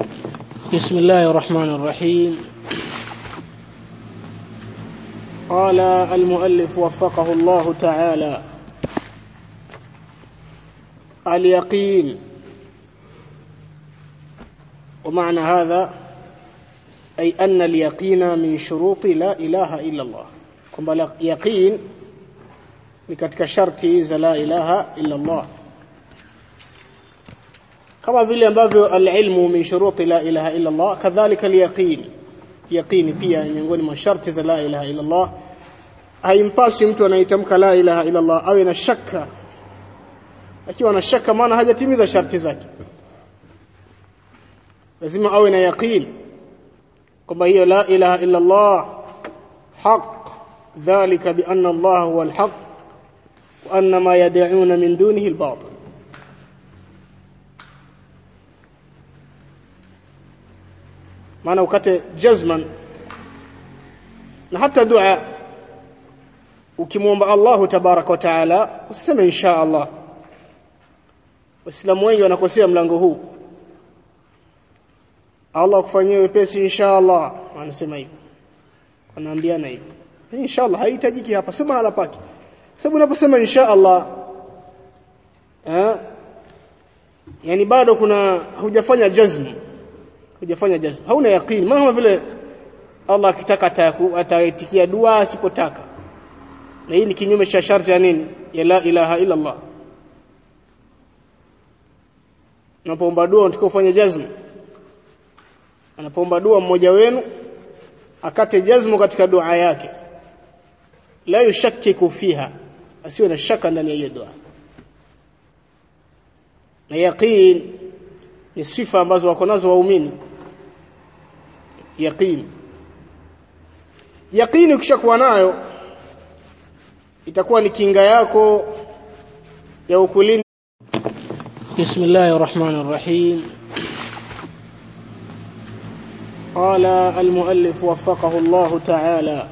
بسم الله الرحمن الرحيم قال المؤلف وفقه الله تعالى اليقين ومعنى هذا أي أن اليقين من شروط لا إله إلا الله kwamba yaqin ni katika sharti za la ilaha illa Allah kama vile ambavyo alilmu min shuruti la ilaha illa Allah kadhalika alyaqin yaqini pia miongoni mwa sharti za la ilaha illa Allah haimpasi mtu anayetamka la ilaha illa Allah awe na shaka akiwa na shaka maana hajatimiza sharti zake lazima awe na yaqin kwamba hiyo la ilaha illa Allah haq ذلك بأن الله هو الحق وأن ما يدعون من دونه الباطل maana ukate jazman na hata dua ukimwomba Allahu tabaraka wa taala usiseme insha Allah waislamu wengi wanakosea mlango huu Allah kufanyia wepesi insha Allah wanasema hivyo wanaambiana hivyo insha Allah haihitajiki hapa sema mahala pake sababu unaposema insha Allah eh yani bado kuna hujafanya jazm hujafanya jazm hauna yaqeen maana vile Allah akitaka ataitikia dua asipotaka na hii ni kinyume cha sharti ya nini ya la ilaha illa Allah unapoomba dua unataka ufanye jazm anapoomba dua mmoja wenu akate jazmu katika dua yake la yushakkiku fiha asiwe na shaka ndani ya hiyo dua na yaqeen ni sifa ambazo wako nazo waumini yaqeen yaqeen ukishakuwa nayo itakuwa ni kinga yako ya ukulinda bismillahir rahmanir rahim قال المؤلف وفقه الله تعالى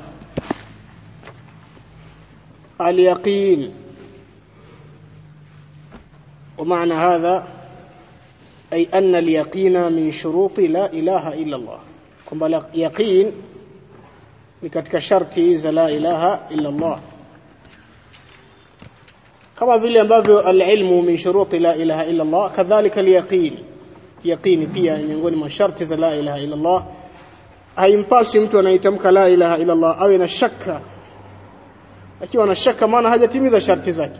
اليقين ومعنى هذا أي أن اليقين من شروط لا إله إلا الله كما يقين لكتك شرطي لا إله إلا الله كما vile ambavyo alilmu min shuruti la ilaha illa Allah kadhalika alyaqin yaqini pia miongoni mwa sharti za la ilaha illa Allah haimpasi mtu anayetamka la ilaha illa Allah awe na shaka akiwa na shaka maana hajatimiza sharti zake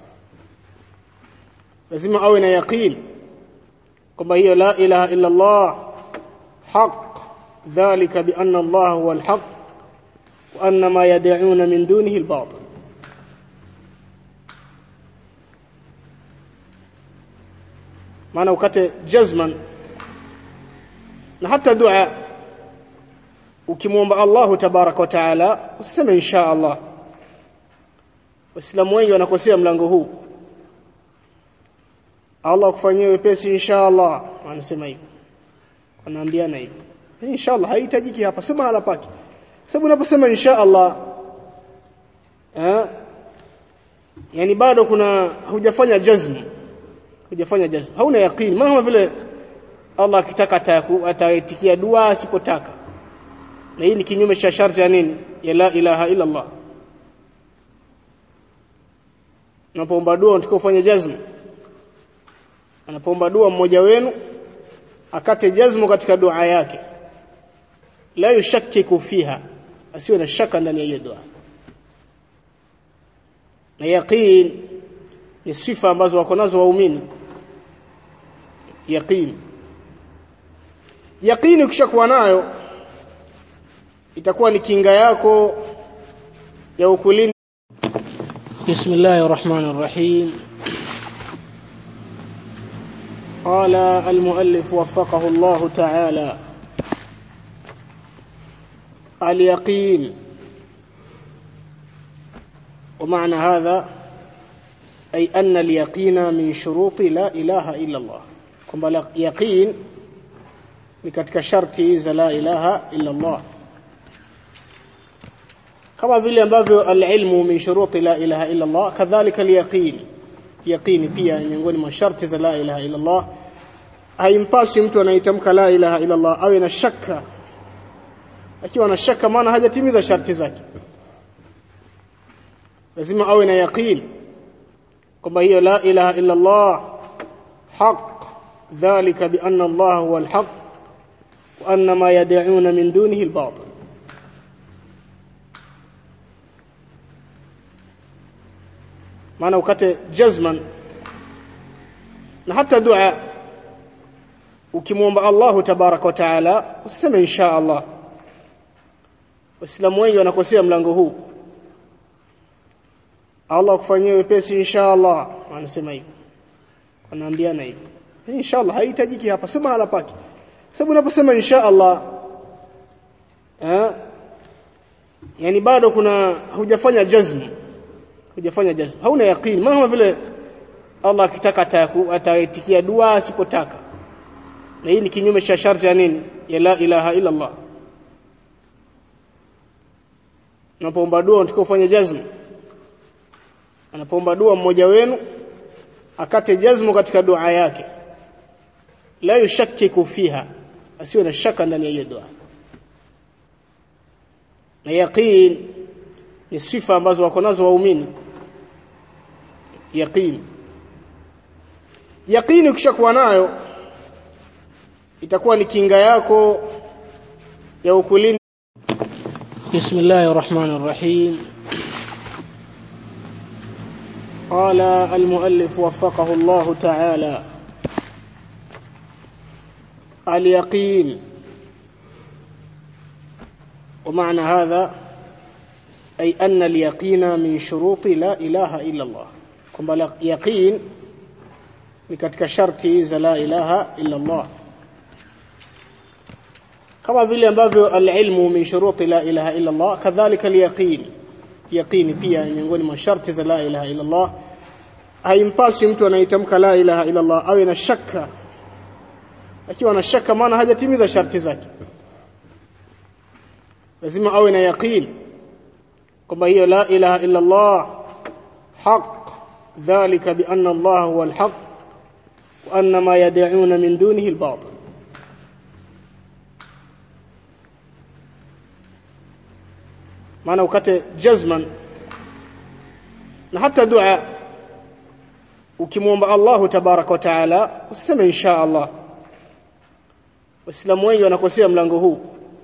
lazima awe na yaqeen kwamba hiyo la ilaha illa Allah haq dhalika bi anna Allah huwa al-haq wa anna ma yad'una min dunihi al-batil maana ukate jazman na hata dua ukimwomba Allahu tabaraka wa taala usiseme insha Allah waislamu wengi wanakosea mlango huu Allah kufanyia wepesi insha Allah wanasema hivyo wanaambiana hivyo insha Allah haihitajiki hapa sema mahala pake sababu unaposema insha Allah eh yani bado kuna hujafanya jazm hujafanya jazm hauna yaqeen maana vile Allah akitaka ataitikia dua asipotaka na hii ni kinyume cha sharti ya nini ya la ilaha illa Allah unapoomba dua unataka ufanye jazm anapoomba dua mmoja wenu akate jazmu katika dua yake la yushakkiku fiha asiwe na shaka ndani ya hiyo dua na yaqeen ni sifa ambazo wako nazo waumini yaqeen yaqeen ukishakuwa nayo itakuwa ni kinga yako ya ukulinda bismillahir rahmanir rahim قال المؤلف وفقه الله تعالى اليقين ومعنى هذا أي أن اليقين من شروط لا إله إلا الله كما يقين لكتك شرطي لا إله إلا الله kama vile ambavyo alilmu min shuruti la ilaha illa Allah kadhalika alyaqin yaqini pia miongoni mwa sharti za la ilaha illa Allah haimpaswi mtu anaitamka la ilaha illa Allah awe na shaka akiwa na shaka maana hajatimiza sharti zake lazima awe na yaqeen kwamba hiyo la ilaha illa Allah haq dhalika bi anna Allah huwa al-haq wa anna ma yad'un min dunihi al-batil maana ukate jazman na hata dua ukimwomba Allahu tabaraka wa taala usiseme insha Allah waislamu wengi wanakosea mlango huu Allah akufanyie wepesi insha Allah wanasema hivyo wanaambiana hivyo insha Allah haihitajiki hapa sio mahala pake sababu unaposema insha Allah eh yani bado kuna hujafanya jazm hujafanya jazm hauna yaqeen maana vile Allah akitaka ataitikia dua asipotaka na hii ni kinyume cha sharti ya nini ya la ilaha illa Allah unapoomba dua unatakiwa ufanye jazm anapoomba dua mmoja wenu akate jazmu katika dua yake la yushakkiku fiha asiwe na shaka ndani ya hiyo dua na yaqeen ni sifa ambazo wako nazo waumini yaqeen yaqeen ukishakuwa nayo itakuwa ni kinga yako ya ukulinda bismillahir rahmanir rahim قال المؤلف وفقه الله تعالى اليقين ومعنى هذا أي أن اليقين من شروط لا إله إلا الله كما يقين لكتك شرطي لا إله إلا الله كما vile ambavyo alilmu min shuruti la ilaha illa Allah kadhalika alyaqin yaqini pia miongoni mwa sharti za la ilaha illa Allah haimpaswi mtu anaitamka la ilaha illa Allah awe na shaka akiwa na shaka maana hajatimiza sharti zake lazima awe na yaqeen kwamba hiyo la ilaha illa Allah haq dhalika bi anna Allah huwa al-haq wa anna ma yad'un min dunihi al-batil maana ukate jazman na hata dua ukimwomba Allahu tabaraka wa taala usiseme insha Allah waislamu wengi wanakosea mlango huu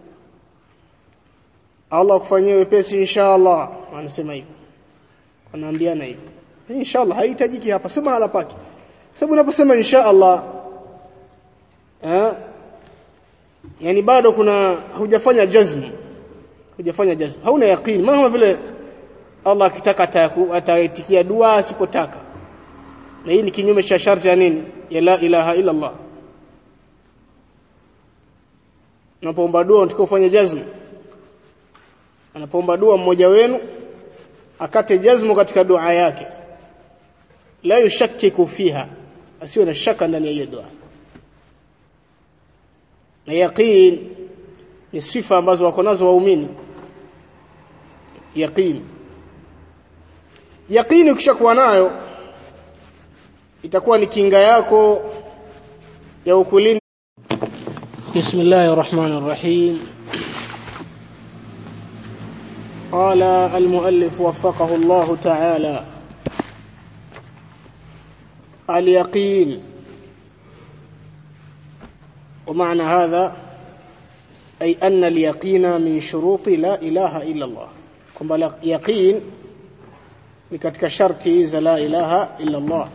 Allah akufanyie wepesi insha Allah wanasema hivyo wanaambiana hivyo insha Allah haihitajiki hapa sio mahala pake sababu unaposema insha Allah eh yani bado kuna hujafanya jazm hujafanya jazm hauna yaqeen maana vile Allah akitaka ataitikia dua asipotaka na hii ni kinyume cha sharti ya nini ya la ilaha illa Allah unapoomba dua unatakiwa ufanye jazm anapoomba dua mmoja wenu akate jazmu katika dua yake la yushakkiku fiha asiwe na shaka ndani ya hiyo dua na yaqeen ni sifa ambazo wako nazo waumini yaqeen yaqeen ukishakuwa nayo itakuwa ni kinga yako ya ukulinda bismillahir rahmanir rahim قال المؤلف وفقه الله تعالى اليقين ومعنى هذا أي أن اليقين من شروط لا إله إلا الله كما يقين لكتك شرطي لا إله إلا الله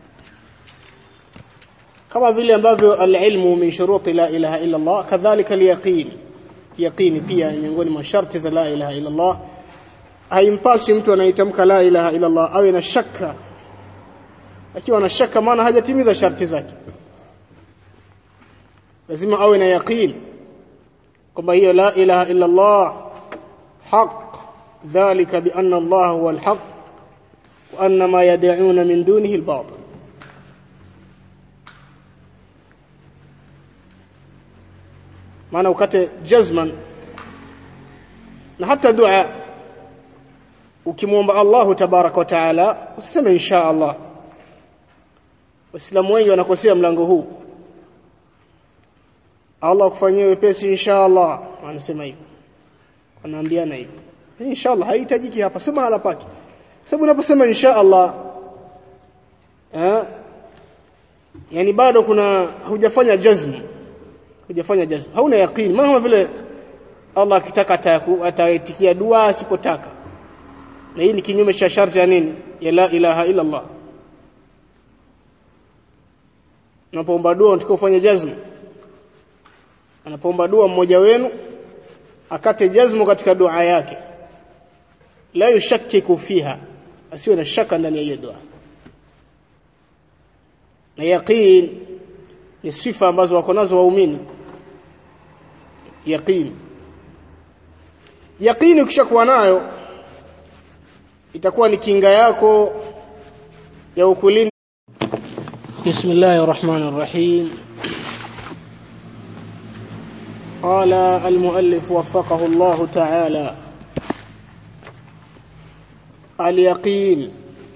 كما vile ambavyo alilmu min shuruti la ilaha illa Allah kadhalika alyaqin yaqini pia miongoni mwa sharti za la ilaha illa Allah haimpaswi mtu anaitamka la ilaha illa Allah awe na shaka akiwa na shaka maana hajatimiza sharti zake lazima awe na yaqeen kwamba hiyo la ilaha illa Allah haq dhalika bi anna Allah huwa al-haq wa anna ma yad'un min dunihi al-batil maana ukate jazman na hata dua ukimwomba Allahu tabaraka wa taala usiseme insha Allah waislamu wengi wanakosea mlango huu Allah kufanyia wepesi insha Allah wanasema hivyo wanaambiana hivyo insha Allah haihitajiki hapa sema hala pake sababu unaposema insha Allah eh yani bado kuna hujafanya jazm hujafanya jazm hauna yaqeen maana kama vile Allah akitaka ataitikia dua asipotaka na hii ni kinyume cha sharti ya nini ya la ilaha illa Allah unapoomba dua unataka ufanye jazm anapoomba dua mmoja wenu akate jazmu katika dua yake la yushakkiku fiha asiwe na shaka ndani ya hiyo dua na yaqeen ni sifa ambazo wako nazo waumini yaqeen yaqeen ukishakuwa nayo itakuwa ni kinga yako ya ukulinda bismillahir rahmanir rahim قال المؤلف وفقه الله تعالى اليقين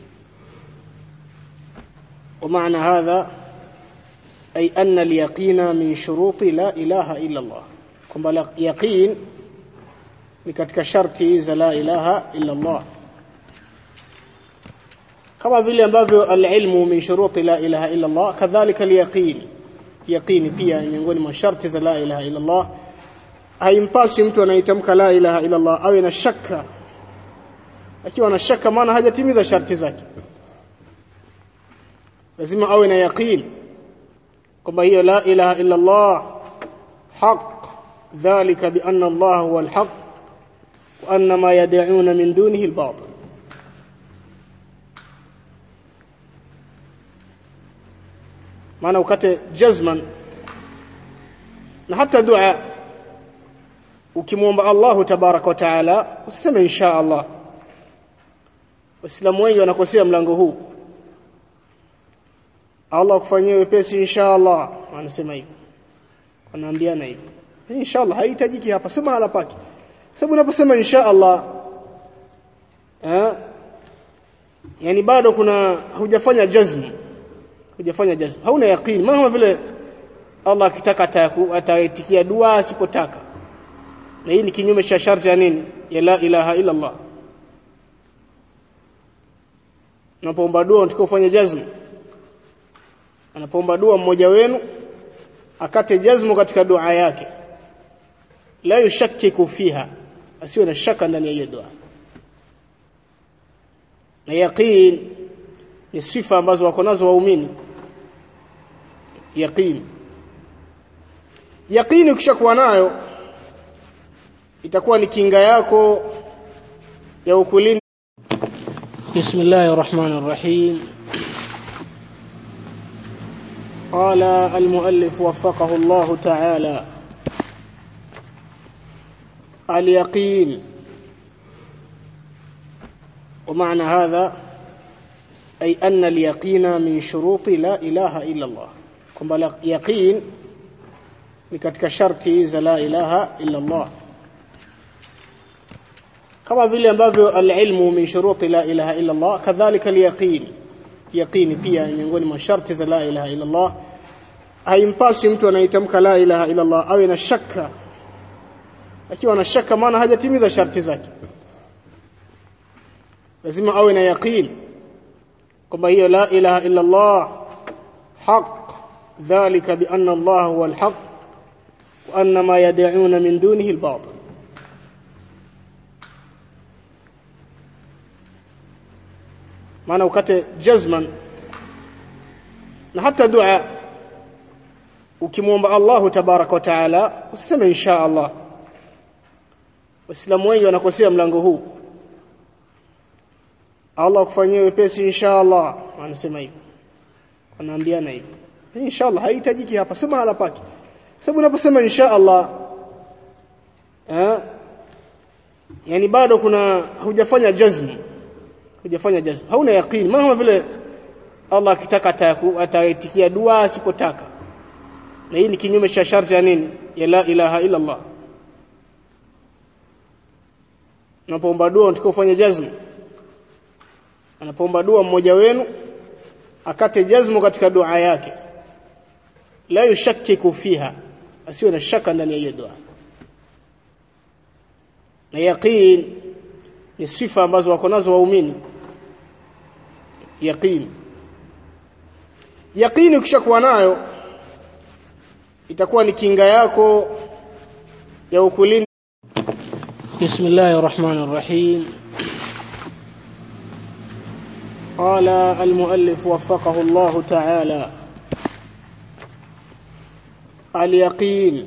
ومعنى هذا أي أن اليقين من شروط لا إله إلا الله كما يقين لكتك شرطي لا إله إلا الله كما vile ambavyo alilmu min shuruti la ilaha illa Allah kadhalika alyaqin yaqini pia miongoni mwa sharti za la ilaha illa Allah haimpasi mtu anaitamka la ilaha illa Allah awe na shaka akiwa na shaka maana hajatimiza sharti zake lazima awe na yaqin kwamba hiyo la ilaha illa Allah haq dhalika bi anna Allah huwa alhaq wa anna ma yad'un min dunihi albatil maana ukate jazman na hata dua ukimwomba Allahu tabaraka wa taala usiseme insha Allah waislamu wengi wanakosea mlango huu Allah kufanyia wepesi insha Allah wanasema hivyo wanaambiana hivyo insha Allah haihitajiki hapa sema hala pake sababu unaposema insha Allah eh yani bado kuna hujafanya jazm hujafanya jazm hauna yaqeen maana kama vile Allah akitaka ataitikia dua asipotaka na hii ni kinyume cha sharti ya nini ya la ilaha illa Allah unapoomba dua unataka ufanye jazm anapoomba dua mmoja wenu akate jazmu katika dua yake la yushakkiku fiha asiwe na shaka ndani ya hiyo dua na yaqeen ni sifa ambazo wako nazo waumini yaqeen yaqeen ukishakuwa nayo itakuwa ni kinga yako ya ukulinda bismillahir rahmanir rahim قال المؤلف وفقه الله تعالى اليقين ومعنى هذا أي أن اليقين من شروط لا إله إلا الله كما يقين لكتك شرطي لا إله إلا الله كما vile ambavyo alilmu min shuruti la ilaha illa Allah kadhalika alyaqin yaqini pia ni miongoni mwa sharti za la ilaha illa Allah haimpasi mtu anaitamka la ilaha illa Allah awe na shaka akiwa na shaka maana hajatimiza sharti zake lazima awe na yaqin kwamba hiyo la ilaha illa Allah haq dhalika bi anna Allah huwa alhaq wa anna ma yad'un min dunihi albatil maana ukate jazman na hata dua ukimwomba Allahu tabaraka wa taala usiseme insha Allah waislamu wengi wanakosea mlango huu Allah kufanyia wepesi insha Allah wanasema hivyo wanaambiana hivyo insha Allah haihitajiki hapa sema hala pake sababu unaposema insha Allah eh yani bado kuna hujafanya jazm hujafanya jazm hauna yaqeen maana kama vile Allah akitaka ataitikia dua asipotaka na hii ni kinyume cha sharti ya nini ya la ilaha illa Allah unapoomba dua unataka ufanye jazm anapoomba dua mmoja wenu akate jazmu katika dua yake la yushakkiku fiha asiwe na shaka ndani ya hiyo dua na yaqin ni sifa ambazo wako nazo waumini yaqin yaqini ukishakuwa nayo itakuwa ni kinga yako ya ukulinda bismillahir rahmanir rahim قال المؤلف وفقه الله تعالى اليقين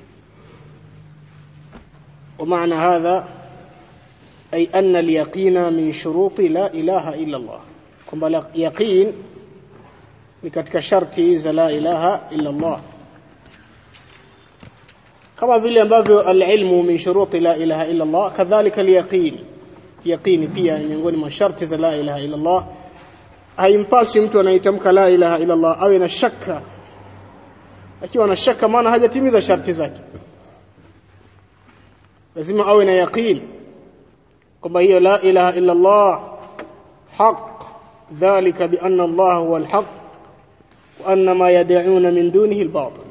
ومعنى هذا أي أن اليقين من شروط لا إله إلا الله كما يقين لكتك شرطي لا إله إلا الله كما vile ambavyo alilmu min shuruti la ilaha illa Allah kadhalika alyaqin yaqini pia ni miongoni mwa sharti za la ilaha illa Allah haimpasi mtu anaitamka la ilaha illa Allah awe na shaka akiwa na shaka maana hajatimiza sharti zake lazima awe na yaqin kwamba hiyo la ilaha illa Allah haq dhalika bi anna Allah huwa alhaq wa anna ma yad'un min dunihi albatil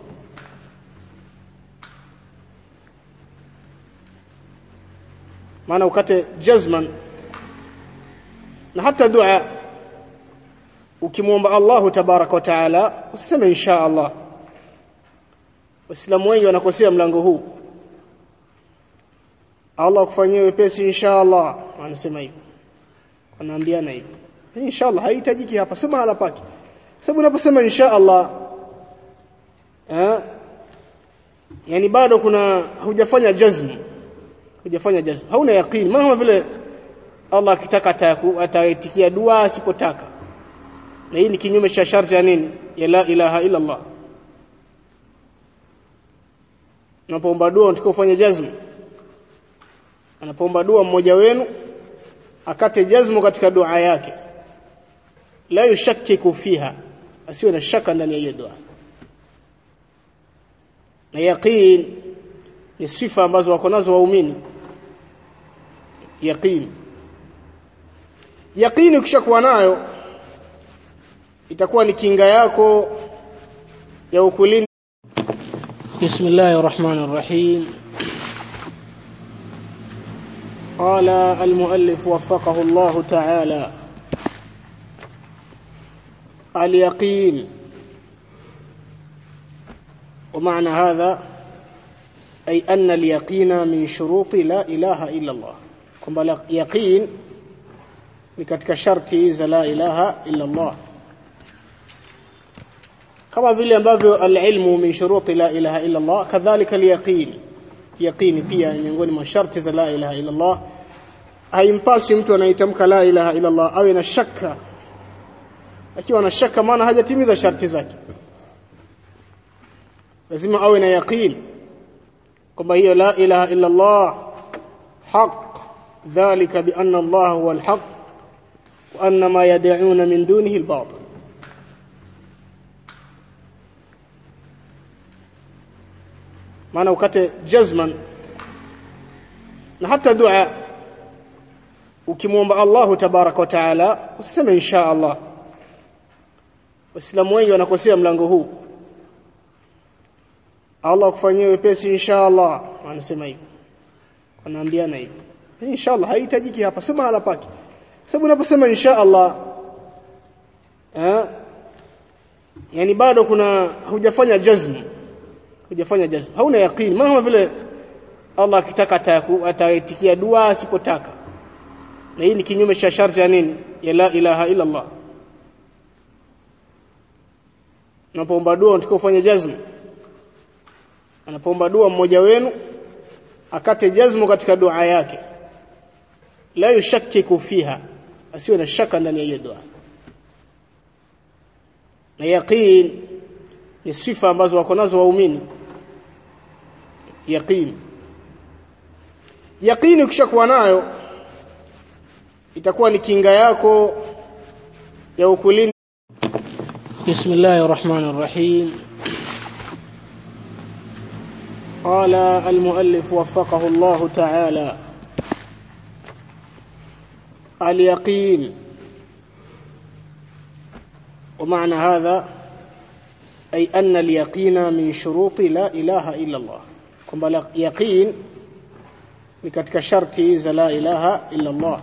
maana ukate jazman na hata dua ukimwomba Allah tabaraka wa taala usiseme insha Allah waislamu wengi wanakosea mlango huu Allah kufanyia wepesi insha Allah wanasema hivyo wanaambiana hivyo insha Allah haihitajiki hapa sema hala pake sababu unaposema insha Allah eh yani bado kuna hujafanya jazm hujafanya jazm hauna yaqini maana vile Allah akitaka ataitikia dua asipotaka na hii ni kinyume cha sharti ya nini ya la ilaha illa Allah unapoomba dua unatakiwa ufanye jazm anapoomba dua mmoja wenu akate jazmu katika dua yake la yushakkiku fiha asiwe na shaka ndani ya hiyo dua na yaqin ni sifa ambazo wako nazo waumini yaqin yaqini ukishakuwa nayo itakuwa ni kinga yako ya ukulinda bismillahir rahmanir rahim قال المؤلف وفقه الله تعالى اليقين ومعنى هذا أي أن اليقين من شروط لا إله إلا الله كما يقين لكتك شرطي لا إله إلا الله كما vile ambavyo alilmu min shuruti la ilaha illa Allah kadhalika alyaqin yaqini pia ni miongoni mwa sharti za la ilaha illa Allah haimpasi mtu anaitamka la ilaha illa Allah awe na shaka akiwa na shaka maana hajatimiza sharti zake lazima awe na yaqin kwamba hiyo la ilaha illa Allah haq dhalika bi anna Allah huwa alhaq wa anna ma yad'un min dunihi albatil maana ukate jazman na hata dua ukimwomba Allah tabaraka wa taala usiseme insha Allah waislamu wengi wanakosea mlango huu Allah kufanyia wepesi insha Allah wanasema hivyo wanaambiana hivyo insha Allah haihitajiki hapa sema hala pake sababu unaposema insha Allah eh yani bado kuna hujafanya jazm hujafanya jazm hauna yaqini maana vile Allah akitaka ataitikia dua asipotaka na hii ni kinyume cha sharti ya nini ya la ilaha illa Allah unapoomba dua unatakiwa ufanye jazm anapoomba dua mmoja wenu akate jazmu katika dua yake la yushakkiku fiha asiwe na shaka ndani ya hiyo dua na yaqin ni sifa ambazo wako nazo waumini yaqin yaqini ukishakuwa nayo itakuwa ni kinga yako ya ukulinda bismillahir rahmanir rahim قال المؤلف وفقه الله تعالى اليقين ومعنى هذا ay anna al-yaqina min shuruti la ilaha illa Allah kwamba yaqin ni katika sharti za la ilaha illa Allah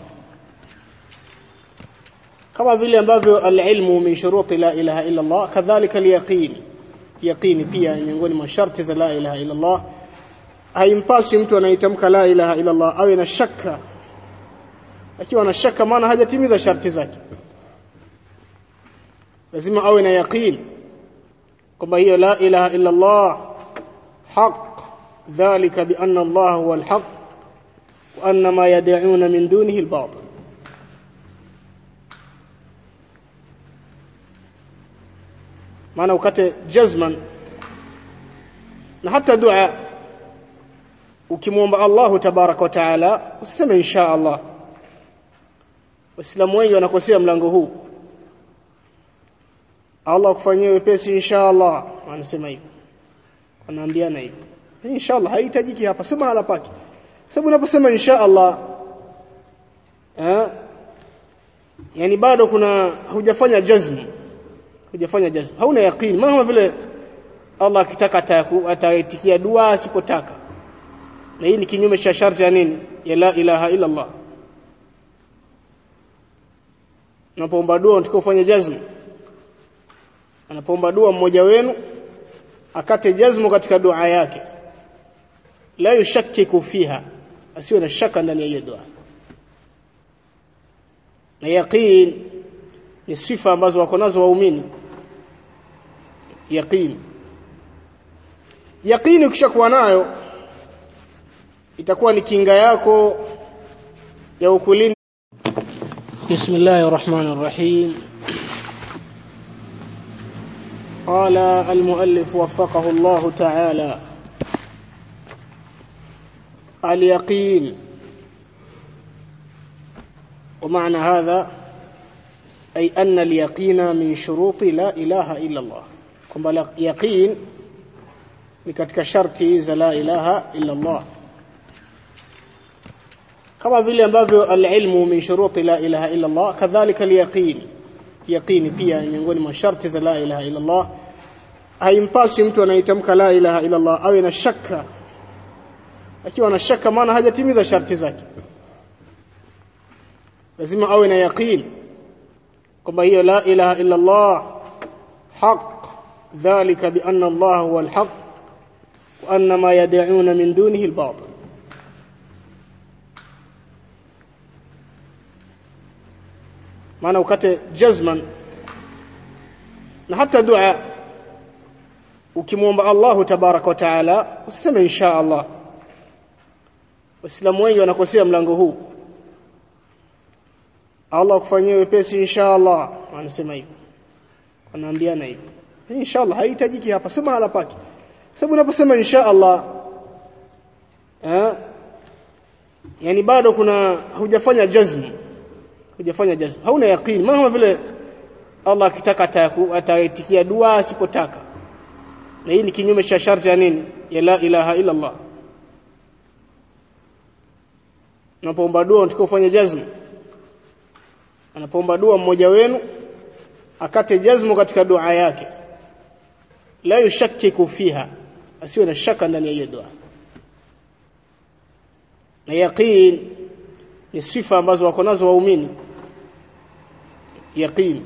kama vile ambavyo al-ilmu min shuruti la ilaha illa Allah kadhalika al-yaqin yaqini pia miongoni mwa sharti za la ilaha illa Allah haimpasi mtu anaitamka la ilaha illa Allah awe na shaka akiwa na shaka maana hajatimiza sharti zake lazima awe na yaqin kwamba hiyo la ilaha illa Allah haq dhalika bi anna Allah huwa al-haq wa anna ma yad'un min dunihi al-batil maana ukate jazman na hata dua ukimwomba Allah tabaraka wa taala usiseme insha Allah waislamu wengi wanakosea mlango huu Allah kufanyia wepesi insha Allah wanasema hivyo wanaambiana hivyo insha Allah haihitajiki hapa sema hala pake sababu unaposema insha Allah eh yani bado kuna hujafanya jazm hujafanya jazm hauna yaqini maana vile Allah akitaka ataitikia dua asipotaka na hii ni kinyume cha sharti ya nini ya la ilaha illa Allah unapoomba dua unataka ufanye jazm anapoomba dua mmoja wenu akate jazmu katika dua yake la yushakkiku fiha asiwe na shaka ndani ya hiyo dua na yaqin ni sifa ambazo wako nazo waumini yaqin yaqini ukishakuwa nayo itakuwa ni kinga yako ya ukulinda bismillahir rahmanir rahim قال المؤلف وفقه الله تعالى اليقين ومعنى هذا أي أن اليقين من شروط لا إله إلا الله كما يقين لكتك شرطي لا إله إلا الله كما vile ambavyo alilmu min shuruti la ilaha illa Allah kadhalika alyaqin yaqini pia miongoni mwa sharti za la ilaha illa Allah haimpasi mtu anaitamka la ilaha illa Allah awe na shaka akiwa na shaka maana hajatimiza sharti zake lazima awe na yaqin kwamba hiyo la ilaha illa Allah haq dhalika bi anna Allah huwa al-haq wa anna ma yad'un min dunihi al-batil maana ukate jazman na hata dua ukimwomba Allah tabaraka wa taala usiseme insha Allah waislamu wengi wanakosea mlango huu Allah kufanyia wepesi insha Allah wanasema hivyo wanaambiana hivyo insha Allah haihitajiki hapa sema hala pake sababu unaposema insha Allah eh yani bado kuna hujafanya jazm hujafanya jazm hauna yaqini maana vile Allah akitaka ataitikia dua asipotaka na hii ni kinyume cha sharti ya nini ya la ilaha illa Allah unapoomba dua unataka ufanye jazm anapoomba dua mmoja wenu akate jazmu katika dua yake la yushakkiku fiha asiwe na shaka ndani ya hiyo dua na yaqin ni sifa ambazo wako nazo waumini yaqin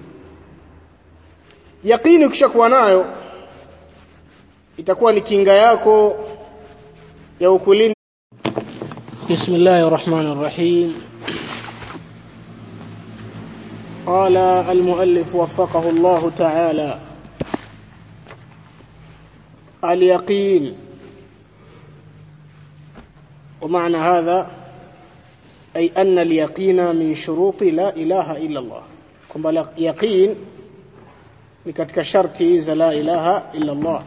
yaqini ukishakuwa nayo itakuwa ni kinga yako ya ukulinda bismillahir rahmanir rahim قال المؤلف وفقه الله تعالى اليقين ومعنى هذا أي أن اليقين من شروط لا إله إلا الله كما يقين لكتك شرطي لا إله إلا الله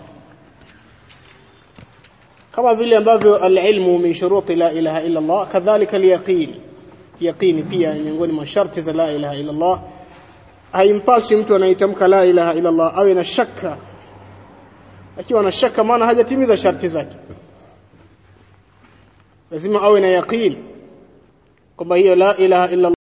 كما vile ambavyo alilmu min shuruti la ilaha illa Allah kadhalika alyaqin yaqini pia miongoni mwa sharti za la ilaha illa Allah haimpasi mtu anaitamka la ilaha illa Allah awe na shaka akiwa na shaka maana hajatimiza sharti zake lazima awe na yaqin kwamba hiyo la ilaha illa